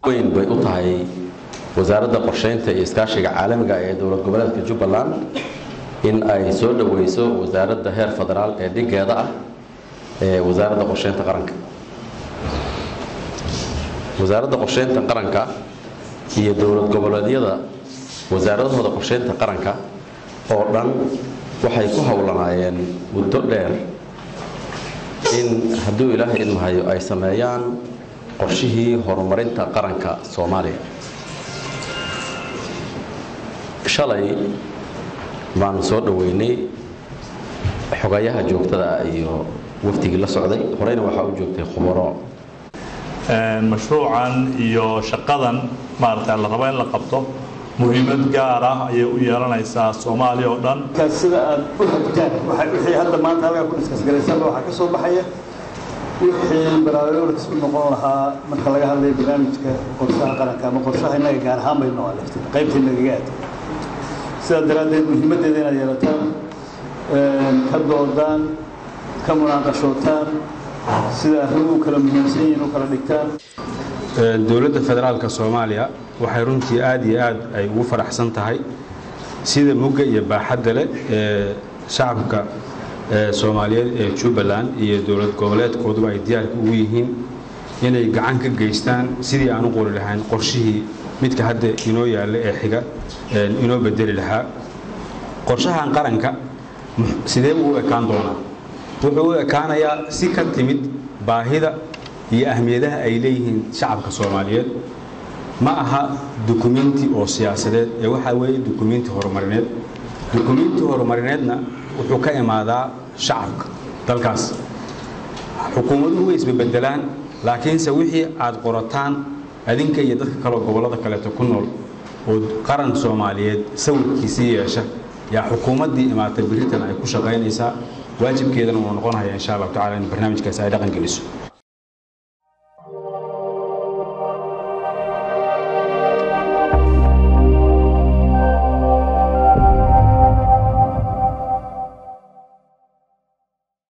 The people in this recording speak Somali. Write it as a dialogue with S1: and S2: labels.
S1: weyn bay u tahay wasaaradda qorsheynta iyo iskaashiga caalamiga ee dowlad goboleedka jubbaland in ay soo dhoweyso wasaaradda heer federaal ee dhigeeda ah ee wasaaradda qorsheynta qaranka wasaaradda qorsheynta qaranka iyo dowlad goboleedyada wasaaradahooda qorsheynta qaranka oo dhan waxay ku howlanaayeen muddo dheer in hadduu ilaahay idmahayo ay sameeyaan qorshihii horumarinta qaranka soomaaliya shalay baanu soo dhoweynay xogayaha joogtada ah iyo waftigii la socday horeyna waxaa u joogtay khubaro
S2: mashruucan iyo shaqadan maaragta la rabo in la qabto muhiimad gaar ah ayay u yeelanaysaa soomaaliya oo dhan
S3: sida aad u hagtaan wixii hadda maanta halkaa ku diskasgaraysanba waxaa ka soo baxaya wixii baraaruurkas u noqon lahaa marka laga hadlayo barnaamijka qorshaha qaranka ama qorshaha innaga gaar ahaan baynu aleftay qaybtii nagaga aad sidaa daraaddeed muhiimaddeeda inaad yeelataan ka doodaan ka munaaqashootaan sida arrimuhu kala muhiimsan yihiin u kala dhigtaan
S4: dowladda federaalka soomaaliya waxay runtii aad iyo aad ay ugu faraxsan tahay sida mugga iyo baaxadda leh ee shacabka soomaaliyeed ee jubbaland iyo dowlad goboleedkooduba ay diyaarka ugu yihiin inay gacan ka geystaan sidii aan u qori lahayn qorshihii midka hadda inoo yaalla ee xiga inoo bedeli lahaa qorshahan qaranka sidee buu u ekaan doonaa wuxuu u ekaanayaa si ka timid baahida iyo ahmiyadaha ay leeyihiin shacabka soomaaliyeed ma aha dukumenti oo siyaasadeed ee waxaa weeye dukumenti horumarineed dukumenti horumarineedna wuxuu ka imaadaa shacabka dalkaas xukuumaduhu way isbebedelaan laakiinse wixii aad qorataan adinka iyo dadka kaleo gobollada kaleeto ku nool oo qaran soomaaliyeed sawirkiisii yeesha yaa xukuumaddii imaatay biritan ay ku shaqaynaysaa waajibkeedana uu noqonaya insha allahu tacala in barnaamijkaasi ay dhaqan geliso